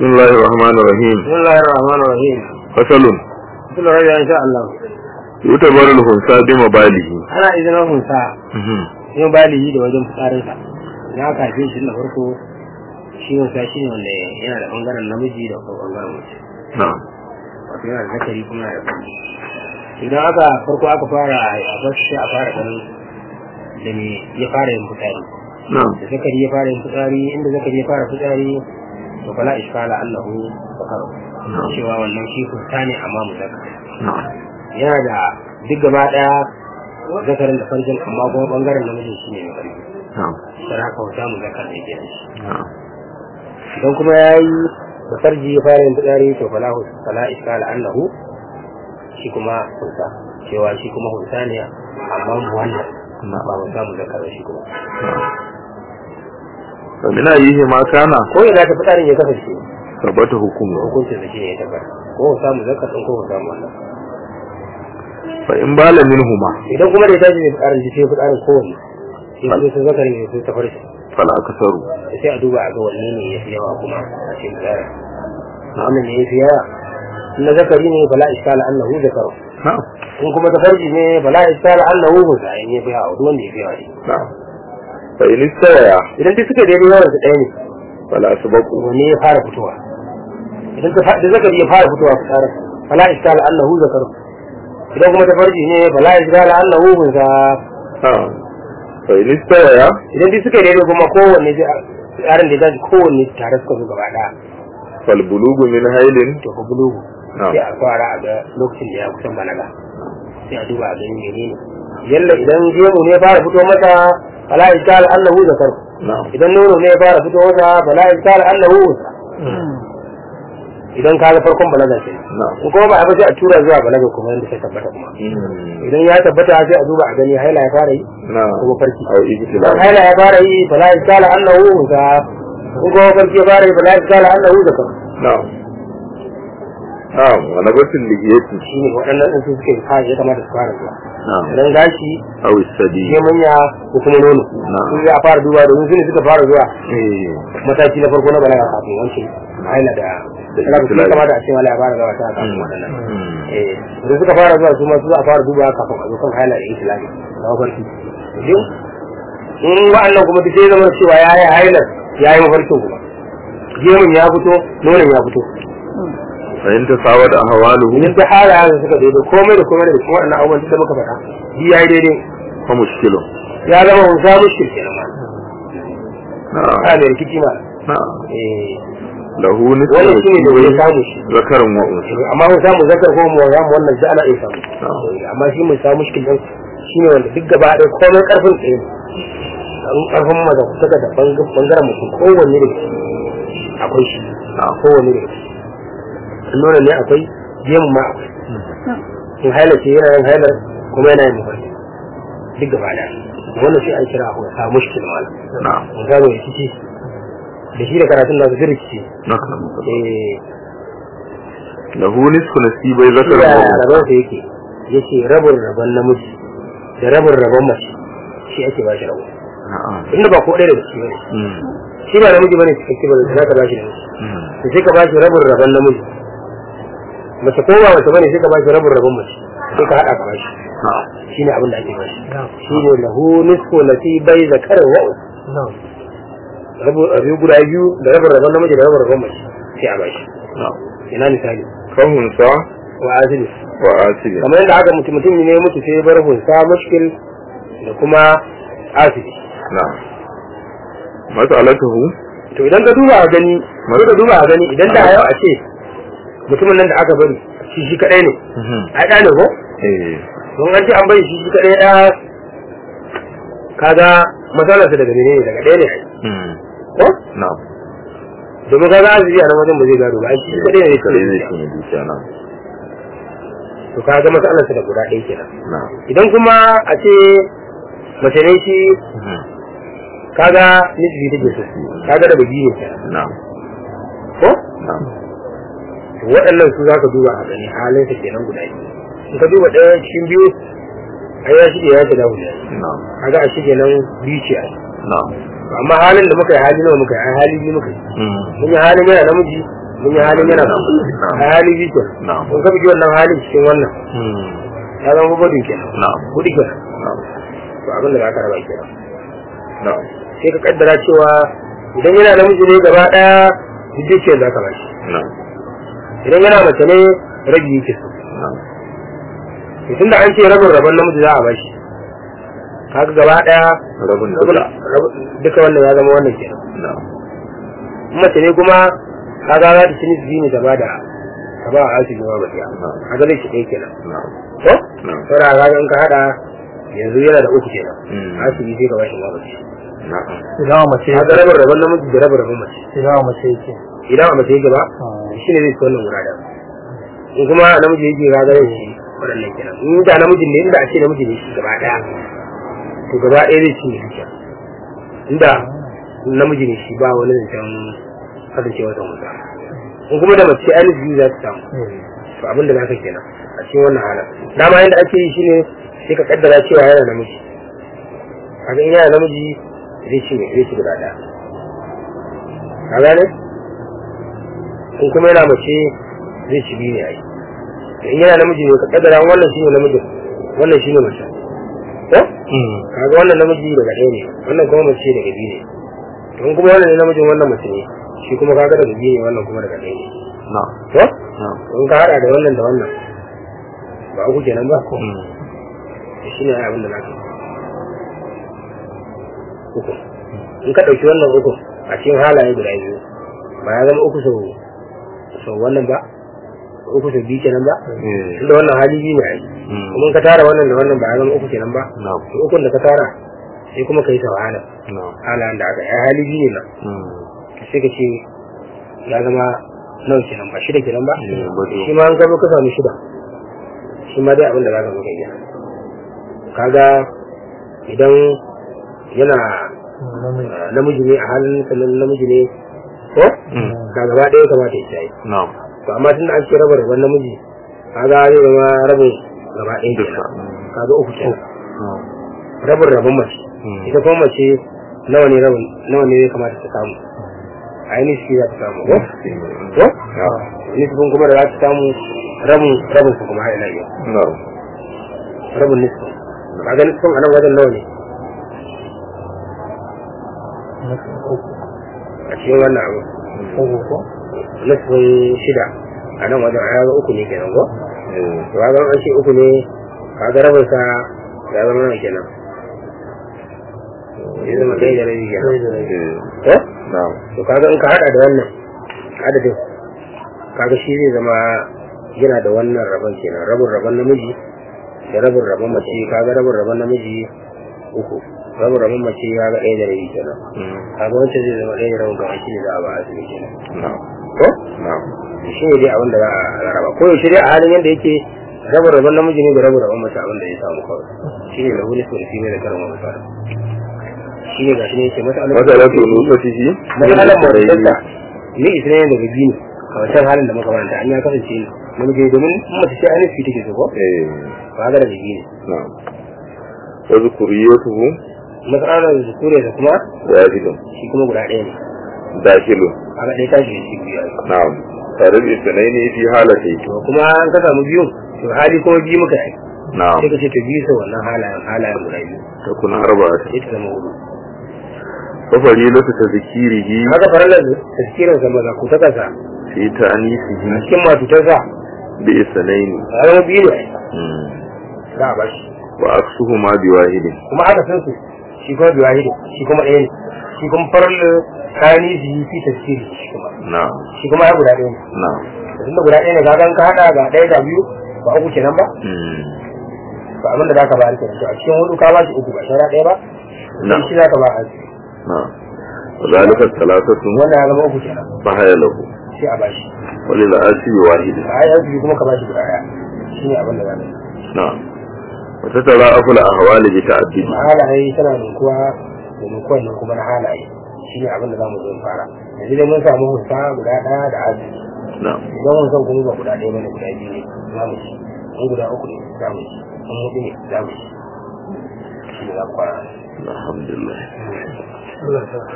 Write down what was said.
بسم الله الرحمن الرحيم بسم الله الرحمن الرحيم فصل بسم الله إن شاء الله يعتبر الخنثى بمباله ana izinin hunsa yin balihi da wajen fitsarinsa idan aka haife shi na farko shi hunsa shi ne wanda yana da ɓangaren namiji da kuma ɓangaren mace نعم wato yana da zakari kuma yana da kwanci idan aka farko aka fara a basu sai a fara ganin da me ya fara yin fitsari نعم da zakari ya fara yin fitsari inda zakari ya fara fitsari to fala iskala allahu bakaro نعم cewa wannan shi hunsa ne amma mu zakari نعم yana da duk gaba daya zakarin da farjin amma kuma bangaren namijin shi ne mai karfi نعم sai haka wata mu zakar ne ke shi نعم idan kuma ya yi da farji ya fara yin fitsari to fala fala iskala annahu shi kuma hunsa cewa shi kuma hunsa ne amma mu wannan ba mu samu zakar shi kuma فمن أيه ما كان ko ina ta fitsarin ya kasance ثبت حكمه hukuncin da shi ne ya tabbata ko mu samu zakar din ko mu samu wannan فإن بال منهما idan kuma da ya tashi ne fitsarin ji sai fitsarin kowanne sai kuma sai zakarin ya sai ta farji فلا كسر sai a duba a ga wanne ne ya fi yawa kuma a cikin tsara wannan ne ya fi yawa in na zakari ne bala iskala annahu zakaru نعم in kuma ta farji ne bala iskala annahu husa in ya fi yawa duk wanda ya fi yawa ne نعم فإن استويا idan duk suka daidai yawan su ɗaya ne فلا سبقوا wanne ya fara fitowa idan ta da zakari ya fara fitowa su tsara bala iskala annahu zakaru idan kuma ta farji ne bala iskala annahu husa نعم فإن استويا idan duk suka daidai kuma kowanne tsarin da ya dace kowanne tare suka zo gaba ɗaya فالبلوغ من هيل to ka bulugu نعم sai a fara a ga lokacin da ya kusan balaga sai a duba a gani mene ne yalla idan gemu ne ya fara fito masa fala iskal annahu zakar نعم idan nono ne ya fara fito masa fala iskal annahu idan ka ga farkon balaga ce نعم in kuma ba a ba sai a tura zuwa balaga kuma yadda sai tabbata kuma مم. idan ya tabbata sai a duba a gani haila ya fara yi نعم kuma farki أو idan ابتلاء haila ya fara yi fala iskal annahu zakar in kuma farki ya fara yi fala iskal annahu zakar نعم نعم ونبت اللحية shine waɗannan ɗin su suke fara ya kamata su fara zuwa نعم idan gashi أو الثدي ne manya ko kuma nono Na'am. sun ya fara duba domin su ne suka fara zuwa إيه. mataki na farko na balaga kafin wancan haila da Da da su ibtila'i. kamata a ce wala ya fara zuwa ta kafin Mm. waɗannan Mm. eh da suka fara zuwa su ma su za a fara duba kafin a zo kan haila da islami na mafarki Idan in wa'annan kuma duk sai zama cewa ya yi hailar ya yi mafarkin kuma gemun ya fito nonon ya fito فإن تساوت أهواله idan ta hala yanzu suka daidai komai da komai da kuma waɗannan abubuwan da muka faɗa shi ya yi daidai فمشكل ya zama mun samu shi kenan ma نعم a mai rikici ma نعم eh له نصف wannan shi ne da ya نصيبين samu shi ذكر وأنثى amma mun samu zakar ko mu ya mu wannan da ana iya samu نعم amma shi mun samu mushkil din shine wanda duk gaba ɗaya komai karfin tsaye an karfin maza ku saka da bangaren mutum kowanne da shi akwai shi نعم kowanne da shi nuna ne akwai gemu ma akwai in haila ce yana yin hailar kuma yana yin mafarki duk gaba ɗaya wannan shi an kira ku sa mushkil malam نعم mun samu rikici da shi da karatun nasu duk rikici نعم eh له نصف نصيبي ذكر ya وأنثى rabon sa yake yace rabin rabon namiji da rabin rabon mace shi ake ba shi rabo نعم inda ba ko ɗaya daga ciki bane مم. shi ba namiji bane cikakke ba za ka ba shi namiji مم. to sai ka ba shi rabin rabon namiji mace ko ba mace bane sai ka ba shi rabin rabon mace sai ka haɗa ka ba shi نعم shine abin da ake ba shi shine lahu nisfu nasibai zakarin wa unsa rabu rabu guda biyu da rabin rabon namiji da rabin rabon mace sai a ba shi نعم ina misali فهنثى wa azili وآسل kamar yadda aka mutum mutum ne ya mutu sai ya bar hunsa mushkil da kuma asidi نعم مسألته to idan ka duba a gani sai ka duba a gani idan da yau a ce mutumin nan da aka bari shi shi kadai ne مهم. ai da ne ko إيه. don an ce an bari shi shi kadai da kaga matsalarsa daga ne daga ɗaya ne ai. مم. ko نعم domin kaga asiri a nan wajen ba zai gado ba ai shi shi kadai ne kare zai yake cinye dukiya na to kaga matsalarsa da guda ɗaya kenan na'am idan kuma a ce mace ne shi Mhm. kaga nisbi take so kaga da bagi ne kenan na'am ko na'am to waɗannan su za ka duba a gani halin sa kenan guda biyu in ka duba ɗaya cikin biyu ai ya shige ya shiga guda na'am kaga a shige nan biyu ce ai na'am amma halin da muka yi hali nawa muka yi ai hali biyu muka yi Mm. mun yi halin yana namiji mun yi halin yana Na'am. a hali biyu kenan Na'am. kun ka bugi wannan halin cikin wannan Hmm. ya zama gudun kenan Na'am. gudu kenan Na'am. to abin da za ka raba kenan Na'am. sai ka kaddara cewa idan yana namiji ne gaba daya duk ce za ka bashi Na'am. idan yana mace ne rabi yake so Na'am. to tunda an ce rabin rabon namiji za a bashi kaga gaba daya Rabin rabin duka. rabin- duka wannan ya zama wannan kenan Na'am. in mace ne kuma kaga za ta ci nisbi ne ta ba da ta ba a asibiti ma bakiya kaga zai ci ɗaya kenan Na'am. ko Na'am. saboda kaga in ka hada yanzu yana da uku kenan Mm. asibiti sai ka bashi ma bakiya Na'am. idan a mace kaga rabin rabon namiji da rabin rabon mace idan a mace yake idan a mace yake ba Ah. shi ne zai ci wannan guda da in kuma namiji yake ga zai ci waɗannan kenan in da namijin ne inda a ce namiji ne shi gaba ɗaya to gaba ɗaya zai ci ne duka inda namiji ne shi ba wani zancen kasance wata musa in kuma da mace ainihin biyu za ta samu to abin da zaka kenan a cikin wannan halin dama yadda ake yi shine sai ka kaddara cewa yana namiji kaga in yana namiji zai ci ne zai ci guda ɗaya ka gane in kuma yana mace zai ci biyu ne ai in yana namiji ne ka kaddara wannan shine namijin wannan shine mace ko Hmm. kaga wannan namiji daga ɗaya ne wannan kuma mace daga biyu ne to in kuma wannan ne namijin wannan mace ne shi kuma kaga daga biyu ne wannan kuma daga ɗaya ne Na'am. ko Na'am. in ka hada da wannan da wannan ba uku kenan ba ko Hmm. shi ne abin da na ka uku in ka ɗauki wannan uku a cikin halaye guda biyu ba ya zama uku sau sau wannan ba uku sau biyu kenan ba Eh. tunda wannan hali biyu ne ai Hmm. kuma in ka tara wannan da wannan ba ya zama uku kenan ba Na'am. to ukun da ka tara sai kuma ka yi sau hala Na'am. halayen da aka yi ai hali biyu ne nan Hmm. sai ka ce ya zama nawa kenan ba shida kenan ba Eh, ba to. shi ma an gaba ka samu shida shi ma dai abin da za ka zo ka yi kaga idan yana uh, namiji ne a halin sannan namiji ne ko Hmm. ka gaba ɗaya kamata ya shayi Na'am. to amma tun da an ce raba rabon namiji kaga zai zama rabin gaba ɗaya Duka. kenan kaga uku kenan Na'am. rabin rabon mace Hmm. ita kuma mace nawa ne rabin nawa ne ya kamata ta samu a yi nishi za ta samu ko ko nisbin kuma da za ta samu rabin rabin su kuma har ila yau Na'am. rabin nisbin kaga nisbin a nan wajen nawa ne a cikin wannan abu nisbin shida a nan wajen a yaga uku ne kenan ko Eh. to kaga an ce uku ne kaga rabin sa ya zama nawa kenan ya zama ɗaya da rabi kenan Eh. ko Na'am. to kaga in ka hada da wannan adadin kaga shi zai zama yana da wannan rabon kenan rabin rabon namiji da rabin rabon mace kaga rabin rabon namiji uku rabin rabon mace kaga ɗaya da rabi kenan Hmm. kaga wancan zai zama ɗaya da rabin gaba shi ne za a ba asibiti kenan Na'am. ko Na'am. shi ne dai abin da za a rarraba ko yaushe dai a halin yadda yake rabin rabon namiji ne da rabin rabon mace abin da ya samu kawai shi ne da wani sulfi ne da karin wani fara shi ne gashi ne yake masa Masalatu nufatihi. matsalar mawajarta ni isra ne daga biyu a wancan halin da muka manta an ya kasance namiji domin mace ce ainihin fi take so ko Eh. ba ga daga biyu ne Na'am. Wa zukuriyatuhu matsalar zukure da kuma wahidun. shi kuma guda ɗaya ne Dakilun. a ga ɗaya tashi da shi biyu a yi. Na'am. Tare da isnaini fi halati. to kuma an ka samu biyun to hali kuma biyu muka yi Na'am. sai ka ce to biyu sau wannan halayen halayen guda biyu Takun arba'ata. sai ta zama hudu Wa farilatu tadhkirihi haka farallar tafsirin sa maza ku ta kasa fi ta'nisihi a cikin matutarsa bi isnaini. a zama biyu ne Hmm. za a bashi Wa aksuhuma bi wahidin. kuma aka san su shi kuma biyu wahidi shi kuma ɗaya ne shi kuma farar kayan yi fi tafsiri shi kuma Na'am. shi kuma ya guda ɗaya ne Na'am. tun da guda ɗaya ne kaga in ka haɗa ga ɗaya ga biyu ba uku kenan ba Hmm. ba abin da zaka bayar kenan to a cikin hudu ka ba shi uku ba shara ɗaya ba Na'am. sai shi zaka ba a Na'am. Wa zalika thalathatu wannan ya zama uku kenan fa haya lahu. sai a bashi Wa lil asibi wahidin. a yi biyu kuma ka bashi guda ɗaya shi ne abin da za ka yi Na'am. Wa tatara'afu al-ahwali bi ta'addudi. halaye tana ninkuwa da ninkuwan nan kuma na halaye shi ne abin da za mu zo mu fara yanzu dai mun samu hussa guda ɗaya da azumi Na'am. idan mun san kuma ba guda ɗaya bane guda biyu ne za mu ci in guda uku ne za mu ci in hudu ne za mu ci shi ne za mu fara Alhamdulillah. Allah ya sa.